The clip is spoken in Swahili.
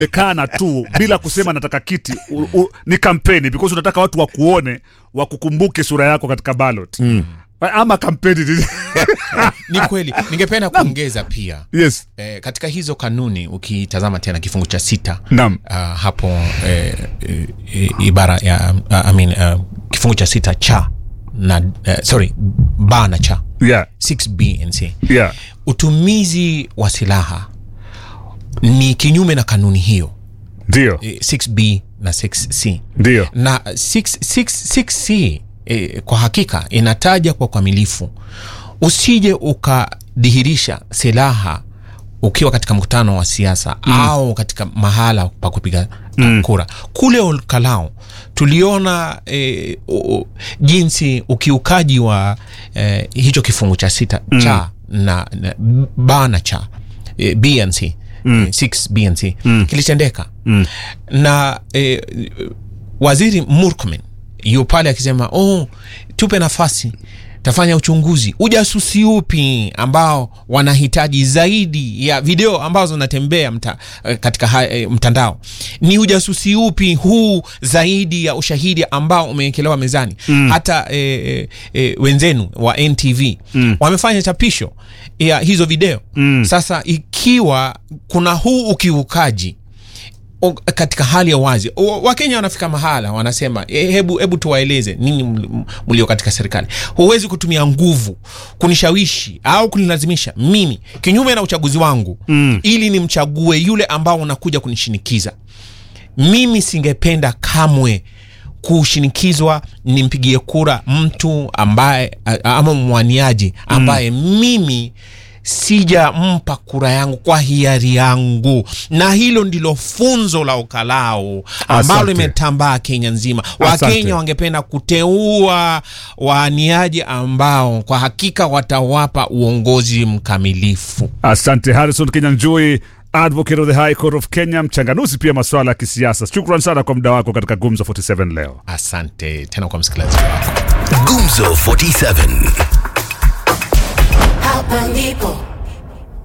ekana tu bila kusema nataka kiti u, u, ni kampeni because unataka watu wakuone wakukumbuke sura yako katika ballot mm. ama kampeni ni- ni kweli ningependa kuongeza pia yes eh, katika hizo kanuni ukitazama tena kifungu cha sita Naam. uh, hapo eh, eh, ibara ya uh, I mean, uh, kifungu cha sita cha na uh, sorry ba na cha yeah 6b and c yeah utumizi wa silaha ni kinyume na kanuni hiyo ndio eh, 6b na 6c ndio na 6, 6, 6c eh, kwa hakika inataja kwa ukamilifu usije ukadhihirisha silaha ukiwa katika mkutano wa siasa mm. au katika mahala pa kupiga mm. kura kule olkalao tuliona eh, o, jinsi ukiukaji wa eh, hicho kifungu cha sita mm. cha na, na ba na cha eh, b and c mm. 6 b and c mm. kilitendeka mm. na eh, waziri murkomen yu pale akisema oh, tupe nafasi tafanya uchunguzi ujasusi upi ambao wanahitaji zaidi ya video ambazo zinatembea mta, eh, katika ha, eh, mtandao ni ujasusi upi huu zaidi ya ushahidi ambao umewekelewa mezani mm. hata eh, eh, eh, wenzenu wa ntv mm. wamefanya chapisho ya hizo video mm. sasa ikiwa kuna huu ukiukaji o- katika hali ya wazi O- wakenya wanafika mahala wanasema "Eh, hebu hebu tuwaeleze nini ml- mlio katika serikali huwezi kutumia nguvu kunishawishi au kunilazimisha mimi kinyume na uchaguzi wangu mm. ili nimchague yule ambao unakuja kunishinikiza mimi singependa kamwe kushinikizwa nimpigie kura mtu ambaye a- ama mwaniaji ambaye mm. mimi sijampa kura yangu kwa hiari yangu na hilo ndilo funzo la ukalau ambalo Asante. limetambaa kenya nzima Asante. wakenya wangependa kuteua waaniaji ambao kwa hakika watawapa uongozi mkamilifu asante harrison kenyanjui advocate of the high court of kenya mchanganuzi pia masuala ya kisiasa shukran sana kwa muda wako katika gumzo 47 leo asante tena kwa msikilizaji wako Gumzo 47. Hapa ndipo